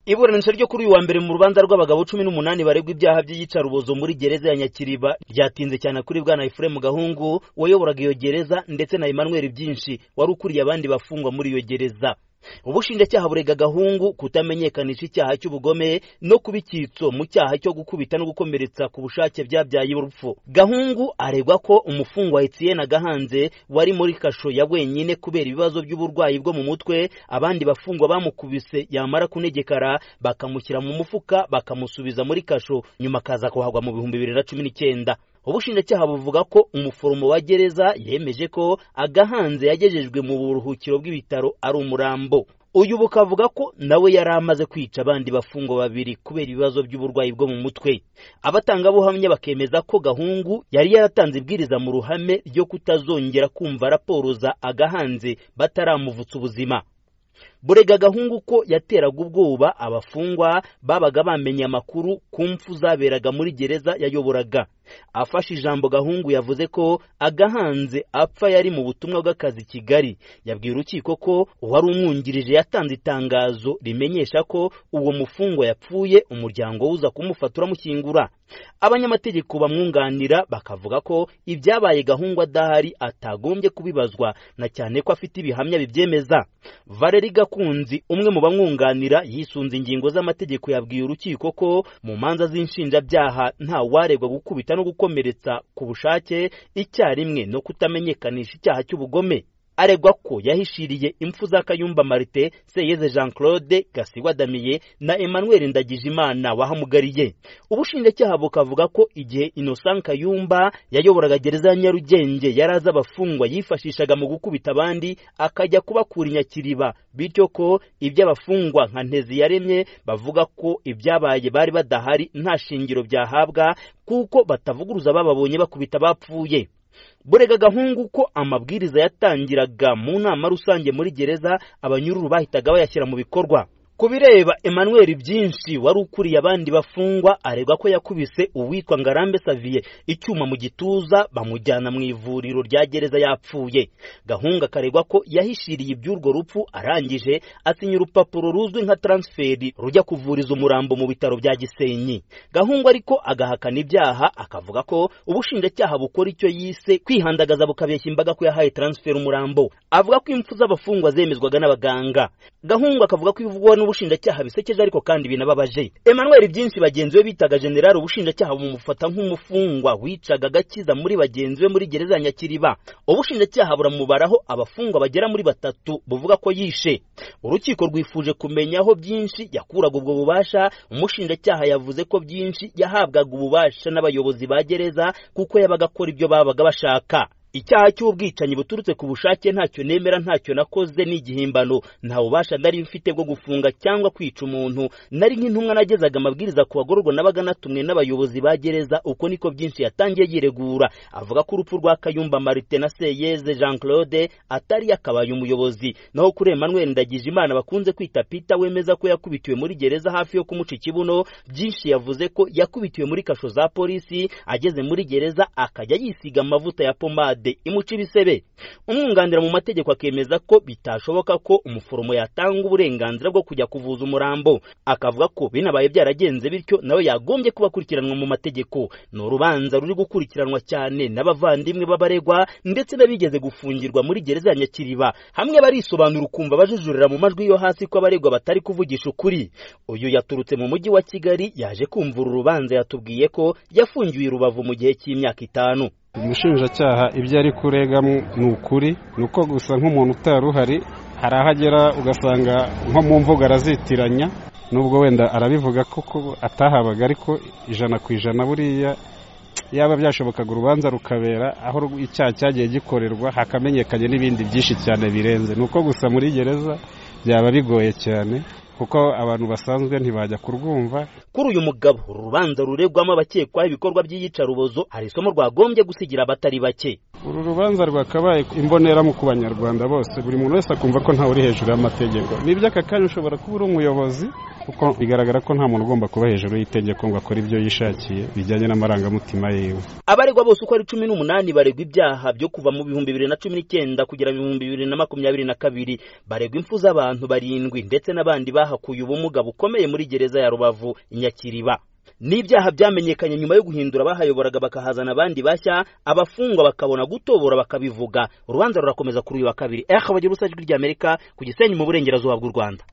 iburanisha ryo kuri uyu wa mbere mu rubanza rw'abagabo cumi n'umunani baregwa ibyaha by'iyicarubozo muri gereza ya nyakiriba ryatinze cyane kuri bwana efuremu gahungu wayoboraga iyo gereza ndetse na emmanuel byinshi wari ukuriye abandi bafungwa muri iyo gereza ubushinjacyaha burega gahungu kutamenyekanisha icyaha cy'ubugome no kuba icyitso mu cyaha cyo gukubita no gukomeretsa ku bushake byabyaye urupfu gahungu aregwa ko umufungwa etiyene gahanze wari muri kasho ya wenyine kubera ibibazo by'uburwayi bwo mu mutwe abandi bafungwa bamukubise yamara kunegekara bakamushyira mu mufuka bakamusubiza muri kasho nyuma akaza kuhagwa mu bihumbi bibiri na cumi n'icyenda ubushinjacyaha buvuga ko umuforomo wa gereza yemeje ko agahanze yagejejwe mu buruhukiro bw'ibitaro ari umurambo uyu bukavuga ko nawe yari amaze kwica abandi bafungwa babiri kubera ibibazo by'uburwayi bwo mu mutwe abatangabuhamya bakemeza ko gahungu yari yaratanze ibwiriza mu ruhame ryo kutazongera kumva raporo za agahanze bataramuvutsa ubuzima burega gahungu ko yateraga ubwoba abafungwa babaga bamenye amakuru ku mpfu zaberaga muri gereza yayoboraga afashe ijambo gahungu yavuze ko agahanze apfa yari mu butumwa bw'akazi kigali yabwiye urukiko ko uwari umwungirije yatanze itangazo rimenyesha ko uwo mufungwa yapfuye umuryango we uza kumufata uramukingura abanyamategeko bamwunganira bakavuga ko ibyabaye gahungu adahari atagombye kubibazwa na cyane ko afite ibihamya bibyemeza valeri gakunzi umwe mu bamwunganira yisunze ingingo z'amategeko yabwiye urukiko ko mu manza z'inshinjabyaha nta waregwa gukubita no gukomeretsa ku bushake icyarimwe no kutamenyekanisha icyaha cy'ubugome aregwa ko yahishiriye impfu za kayumba marite seyeze jean claude gasigwa damiye na emmanuel ndagijimana wahamugariye ubushinjacyaha bukavuga ko igihe innocent kayumba yayoboraga gereza ya nyarugenge yari azi abafungwa yifashishaga mu gukubita abandi akajya kubakura inyakiriba bityo ko ibyo abafungwa nka ntezi yaremye bavuga ko ibyabaye bari badahari nta shingiro byahabwa kuko batavuguruza bababonye bakubita abapfuye burega gahungu ko amabwiriza yatangiraga mu nama rusange muri gereza abanyururu bahitaga bayashyira mu bikorwa ku bireba emmanuel byinshi wari ukuriye abandi bafungwa aregwa ko yakubise uwitwa ngarambe saviye icyuma mu gituza bamujyana mu ivuriro rya gereza yapfuye gahunga akaregwa ko yahishiriye iby'urwo rupfu arangije asinya urupapuro ruzwi nka taransiferi rujya kuvuriza umurambo mu bitaro bya gisenyi gahunga ariko agahakana ibyaha akavuga ko ubushinjacyaha bukora icyo yise kwihandagaza bukabeshya imbaga ko yahaye taransiferi umurambo avuga ko impfu z'abafungwa zemezwaga n'abaganga gahunga akavuga ko ivugwa ubushinjacyaha bisekeje ariko kandi binababaje Emmanuel byinshi bagenzi be bitaga general ubushinjacyaha bumufata nk'umufungwa wicaga agakiza muri bagenzi be muri gereza ya Nyakiriba ubushinjacyaha buramubaraho abafungwa bagera muri batatu buvuga ko yishe urukiko rwifuje kumenya aho byinshi yakuraga ubwo bubasha umushinjacyaha yavuze ko byinshi yahabwaga ububasha n'abayobozi ba gereza kuko yabaga akora ibyo babaga bashaka icyaha cy'ubwicanyi buturutse ku bushake ntacyo nemera ntacyo nakoze ni igihimbano nta bubasha nari mfite bwo gufunga cyangwa kwica umuntu nari nk'intumwa nagezaga amabwiriza ku bagororwa nabaga natumwe n'abayobozi ba gereza uko niko byinshi yatangiye yiregura avuga ko urupfu rwa kayumba marite na seyeze jean claude atari yakabaye umuyobozi naho kuri emmanuel ndagijimana bakunze kwita pita wemeza ko yakubitiwe muri gereza hafi yo kumuca ikibuno byinshi yavuze ko yakubitiwe muri kasho za polisi ageze muri gereza akajya yisiga amavuta ya pomade imuca ibisebe umwunganira mu mategeko akemeza ko bitashoboka ko umuforomo yatanga uburenganzira bwo kujya kuvuza umurambo akavuga ko binabaye byaragenze bityo nawe yagombye kuba akurikiranwa mu mategeko ni urubanza ruri gukurikiranwa cyane n'abavandimwe b'abaregwa ndetse n'abigeze gufungirwa muri gereza ya nyakiriba hamwe barisobanura ukumva bajujurira mu majwi yo hasi ko abaregwa batari kuvugisha ukuri uyu yaturutse mu mujyi wa kigali yaje kumvura urubanza yatubwiye ko yafungiwe i rubavu mu gihe cy'imyaka itanu umushinjacyaha ibyo ari kuregamo ni ukuri ni uko gusa nk'umuntu utari uhari hari aho agera ugasanga nko mu mvugo arazitiranya nubwo wenda arabivuga ko atahabaga ariko ijana ku ijana buriya yaba byashobokaga urubanza rukabera aho icyaha cyagiye gikorerwa hakamenyekanye n'ibindi byinshi cyane birenze ni uko gusa muri gereza byaba bigoye cyane kuko abantu basanzwe ntibajya kurwumva kuri uyu mugabo uru rubanza ruregwamo abakekwaho ibikorwa by'iyicarubozo hari isomo rwagombye gusigira abatari bake uru rubanza rwakabaye imboneramu ku banyarwanda bose buri muntu wese akumva ko ntawe uri hejuru y'amategeko n'iby'aka kanya ushobora kuba uri umuyobozi kuko bigaragara ko nta muntu ugomba kuba hejuru y'itegeko ngo akore ibyo yishakiye bijyanye n'amarangamutima yiwe abaregwa bose uko ari cumi n'umunani baregwa ibyaha byo kuva mu bihumbi bibiri na cumi n'icyenda kugera mu bihumbi bibiri na makumyabiri na kabiri baregwa impfu z'abantu barindwi ndetse n'abandi bahakuye ubumuga bukomeye muri gereza ya rubavu inyakiriba n'ibyaha byamenyekanye nyuma yo guhindura abahayoboraga bakahazana abandi bashya abafungwa bakabona gutobora bakabivuga urubanza rurakomeza kuri uyu wa kabiri eh bagira ubusa ry'amerika ku gisenyi mu burengerazuba bw'u rwanda